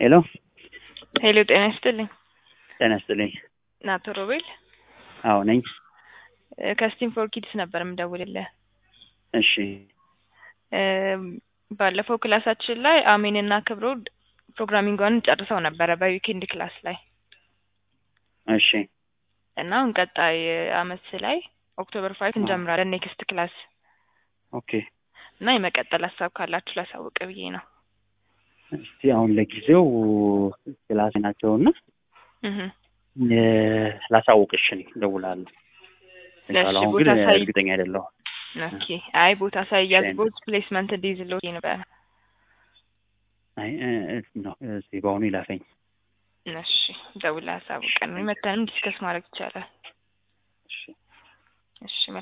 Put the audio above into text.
ሄሎ ሄሎ ጤና ይስጥልኝ። ጤና ይስጥልኝ። አቶ ሮቤል አዎ ነኝ። ከስቲም ፎር ኪድስ ነበር የምደውልልህ። እሺ እም፣ ባለፈው ክላሳችን ላይ አሜንና ክብሮ ፕሮግራሚንጓን ጨርሰው ነበረ በዊኬንድ ክላስ ላይ እሺ እና አሁን ቀጣይ አመት ላይ ኦክቶበር ፋይቭ እንጀምራለን ኔክስት ክላስ ኦኬ። እና የመቀጠል ሀሳብ ካላችሁ ላሳውቅ ብዬ ነው። እስቲ አሁን ለጊዜው ክላስ ናቸውና እህ ላሳውቅሽ እኔ እደውላለሁ። ለእሺ፣ አሁን ቦታ ግን ሳይ- እርግጠኛ አይደለሁም። ኦኬ። አይ ቦታ ሳይያዝ እሺ። ቦት ፕሌስመንት እንዲይዝልዎ ነበር። አይ እ- እ- ነው እስቲ በአሁኑ ይላፈኝ። እሺ፣ ደውላ አሳውቀን መተንም ዲስከስ ማድረግ ይቻላል። እሺ እሺ